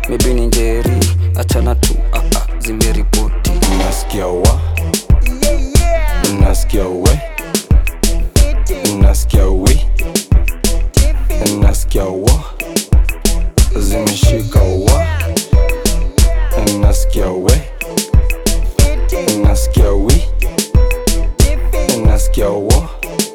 maybe ni njeri achana tu ah, ah, zimeripoti Nasikia wa Nasikia we Nasikia wi Nasikia wa Zimeshika wa Nasikia we Nasikia wi Nasikia wa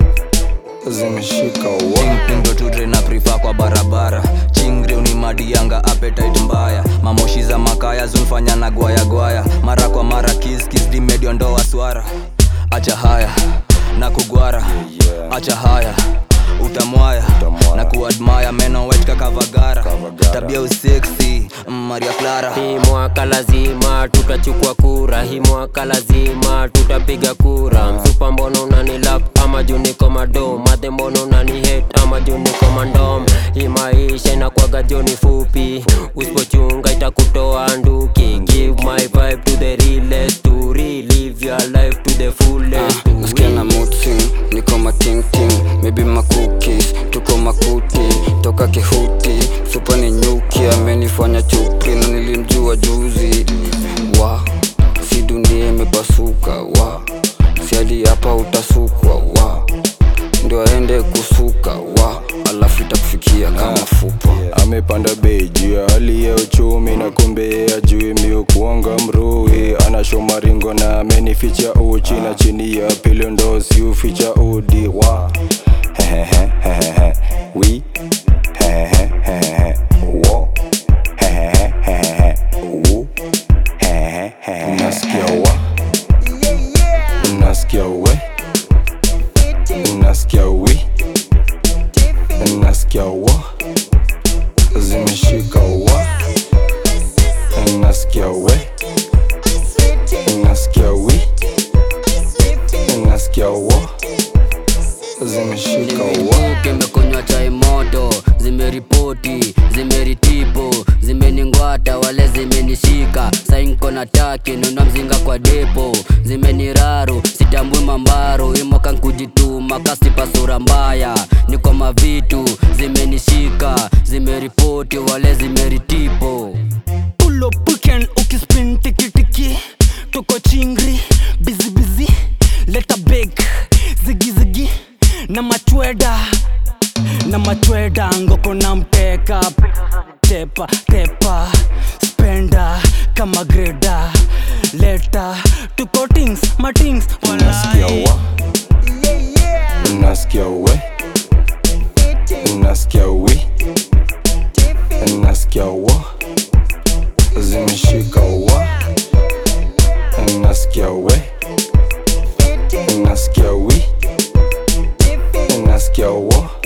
Zimeshika wa pindo tudre na prifa kwa barabara chingre ni madi yanga appetite mbaya mamoshi za makaya zunfanya na gwaya gwaya mara kwa mara kiskis dimedio ndoa swara acha haya na kugwara acha haya utamwaya Utamwaya. na kuadmaya meno wet kakavagara Kavagara. tabia useksi mm, maria clara Hii mwaka lazima tutachukua kura, hii mwaka lazima tutapiga kura. Msupa mbono unani lap ama juu niko madom, madhe mbono unani hate ama juu niko mandom. Hii maisha inakwaga joni fupi, usipochunga itakutoa nduki. Give my vibe to the realest, to relive your life to the fullest. to nasikia na mutsi niko matingting maybe makukis tuko makuti toka kihuti supa ni nyuki amenifanya chuki na nilimjua juzi wa si dunia imepasuka wa si hadi hapa utasukwa wa ndio aende kusuka wa alafu itakufikia kama fupa amepanda bei juu ya hali ya uchumi na kumbe ajui mio kuanga mrui anashoma ringo na amenificha uchi na chini ya pilo ndo siuficha udi wa Hehehehehe. wi Hehehehehe. wo Hehehehehe. wu Hehehehe. nasikia wa nasikia we nasikia wi nasikia wa zimeshika wa nasikia we nasikia wi nasikia wa zimeshika wa kimekunywa chai moto zimeripoti zimeritipo zimeningwata wale zimenishika sainko na taki nuna mzinga kwa depo zimeniraru sitambui mambaro imoka nkujituma kasipa sura mbaya niko mavitu zimenishika zimeripoti wale zimeritipo pull up weekend ukispin tiki tiki tuko chingri busy busy leta big zigi zigi na machweda na machweda ngoko na mteka tepa tepa spenda kama greda leta tuko tings matings nasikia wa nasikia we nasikia wi nasikia wa zimeshika wa nasikia we nasikia wi nasikia wa